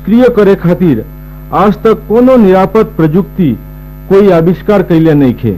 निष्क्रिय करे खातिर आज तक कोनो निरापद प्रजुक्ति कोई आविष्कार कैले नहीं खे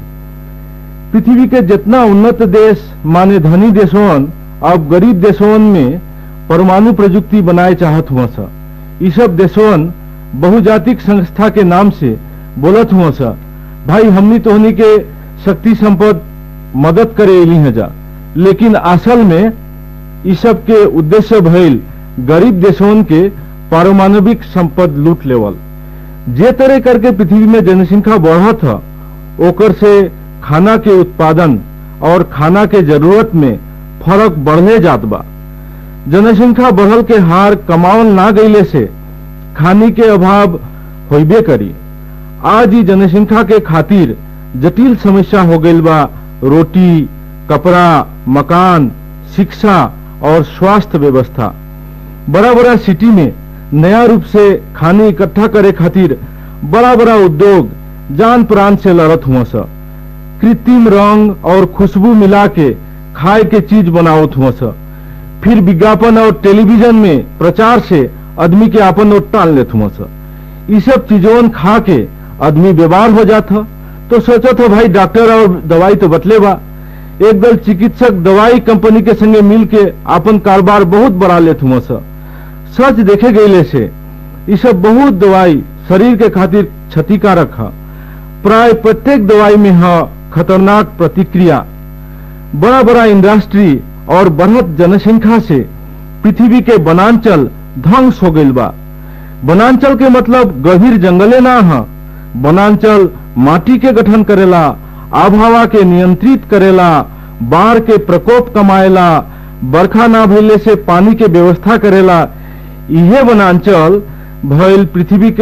पृथ्वी के जितना उन्नत देश माने धनी देशवन अब गरीब देशवन में परमाणु प्रजुक्ति बनाए चाहत हुआ सा ये सब देशवन बहुजातिक संस्था के नाम से बोलत हुआ सा भाई हमनी तोहनी के शक्ति संपद मदद करे एली है जा लेकिन असल में इस सब के उद्देश्य भइल गरीब देशवन के पारमाणविक संपद लूट लेवल जे तरह करके पृथ्वी में जनसंख्या बढ़त है ओकर से खाना के उत्पादन और खाना के जरूरत में फर्क बढ़ले जात बा जनसंख्या बढ़ल के हार कमावल ना गईले से खानी के अभाव होइबे करी आज ही जनसंख्या के खातिर जटिल समस्या हो गईल बा रोटी कपड़ा मकान शिक्षा और स्वास्थ्य व्यवस्था बड़ा बड़ा सिटी में नया रूप से खाने इकट्ठा करे खातिर बड़ा बड़ा उद्योग जान प्राण से लड़त हुआ सा कृत्रिम रंग और खुशबू मिला के खाए के चीज बनावत हुआ सा फिर विज्ञापन और टेलीविजन में प्रचार से आदमी के आपन ओर टाल लेत हुआ सा ये सब चीजों खा के आदमी बीमार हो जाता तो सोचत हो भाई डॉक्टर और दवाई तो बतले बा एक दल चिकित्सक दवाई कंपनी के संगे मिल के अपन कारोबार बहुत बढ़ा लेत हुआ सा सच देखे गईले से ये सब बहुत दवाई शरीर के खातिर क्षतिकारक है प्राय प्रत्येक दवाई में है खतरनाक प्रतिक्रिया बड़ा बड़ा इंडस्ट्री और बढ़त जनसंख्या से पृथ्वी के वनांचल ध्वंस हो गईल बा वनांचल के मतलब गभीर जंगले ना है वनांचल माटी के गठन करेला आबहवा के नियंत्रित करेला बाढ़ के प्रकोप कमाएला बरखा ना भइले से पानी के व्यवस्था करेला इहे वनांचल भइल पृथ्वी के